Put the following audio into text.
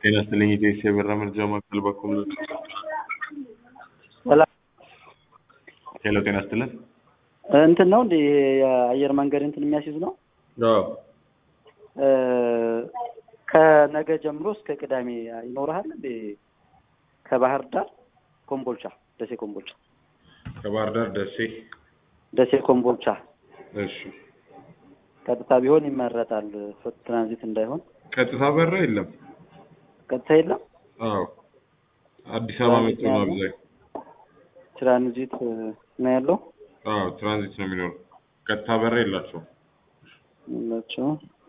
ጤና ይስጥልኝ ኢቴስ የበራ መርጃ ማዕከል በኩል ሰላም ሄሎ ጤና ይስጥልን እንትን ነው እንዴ የአየር መንገድ እንትን የሚያስይዝ ነው አዎ እ ከነገ ጀምሮ እስከ ቅዳሜ ይኖርሃል እንዴ ከባህር ዳር ኮምቦልቻ ደሴ ኮምቦልቻ ከባህር ዳር ደሴ ደሴ ኮምቦልቻ እሺ ቀጥታ ቢሆን ይመረጣል ትራንዚት እንዳይሆን ቀጥታ በራ የለም ቀጥታ የለም አዎ አዲስ አበባ መጥቶ ነው አብዛኛው ትራንዚት ነው ያለው አዎ ትራንዚት ነው የሚኖረው ቀጥታ በራ የላቸውም ናቸው